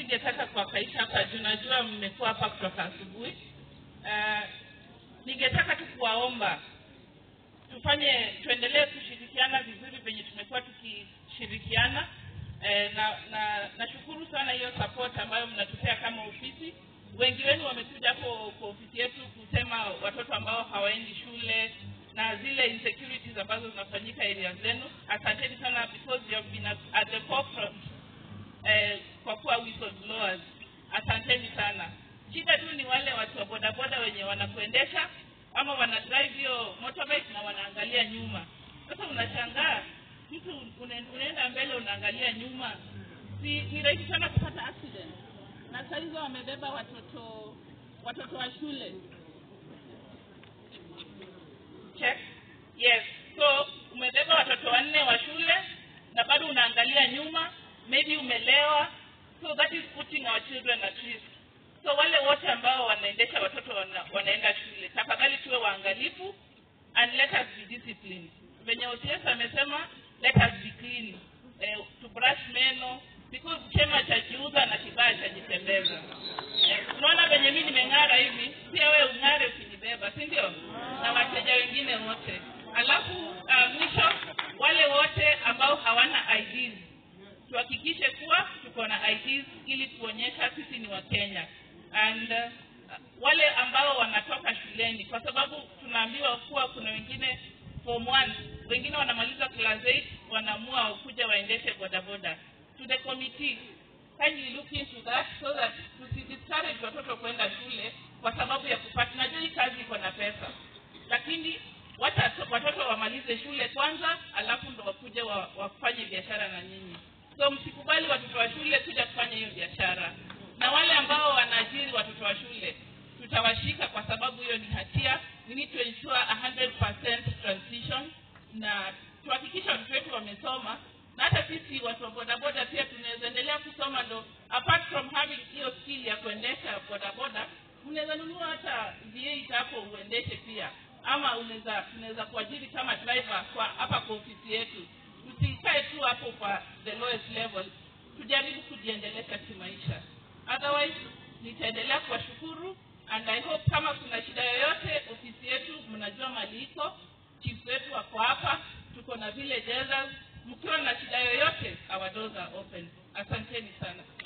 singetaka kuwakaisha hapa juu najua mmekuwa hapa kutoka asubuhi uh, ningetaka tu kuwaomba tufanye tuendelee kushirikiana vizuri venye tumekuwa tukishirikiana eh, na na nashukuru sana hiyo support ambayo mnatupea kama ofisi wengi wenu wamekuja hapo kwa ofisi yetu kusema watoto ambao hawaendi shule na zile insecurities ambazo zinafanyika area zenu asanteni sana because you have been at, at the forefront eh, kwa kuwa whistleblowers asanteni sana shida tu ni wale watu wa bodaboda wenye wanakuendesha ama wana drive hiyo motorbike na wanaangalia nyuma sasa unashangaa mtu une- unaenda mbele unaangalia nyuma si ni rahisi sana kupata accident na saa hizo wamebeba watoto watoto wa shule check yes so umebeba watoto wanne wa shule na bado unaangalia nyuma maybe umelewa so that is putting our children at risk so wale wote ambao wanaendesha watoto wana, wanaenda shule tafadhali tuwe waangalifu and let us be disciplined venye OCS amesema let us be clean eh, to brush meno because chema chajiuza na kibaya chajitembeza eh, unaona venye mi nimeng'ara hivi pia wewe ung'are ukinibeba si ndio na wateja wengine wote alafu uh, mwisho wale wote ambao hawana IDs tuhakikishe kuwa tuko na IDs ili kuonyesha sisi ni wakenya and uh, wale ambao wanatoka shuleni kwa sababu tunaambiwa kuwa kuna wengine form one wengine wanamaliza class 8 wanaamua kuja waendeshe bodaboda to the committee kindly look into that so that tusidiscourage watoto kwenda shule kwa sababu ya kupata najua hii kazi iko na pesa lakini wacha to- watoto wamalize shule kwanza alafu ndo wakuje wa, wafanye biashara na nyinyi so msikubali watoto wa shule kuja kufanya hiyo biashara na wale ambao wanaajiri watoto wa shule tutawashika kwa sababu hiyo ni hatia we need to ensure 100% transition na tuhakikisha watoto wetu wamesoma na hata sisi watu wa bodaboda pia tunaweza endelea kusoma ndo apart from having hiyo skill ya kuendesha bodaboda unaweza nunua hata V8 hapo uendeshe pia ama unaweza tunaweza kuajiri kama driver kwa hapa kwa ofisi yetu tusikae tu hapo kwa the lowest level tujaribu kujiendelesha kimaisha otherwise nitaendelea kuwashukuru and i hope kama kuna shida yoyote ofisi yetu mnajua mali iko chief wetu wako hapa tuko na vile mkiwa na shida yoyote our doors are open asanteni sana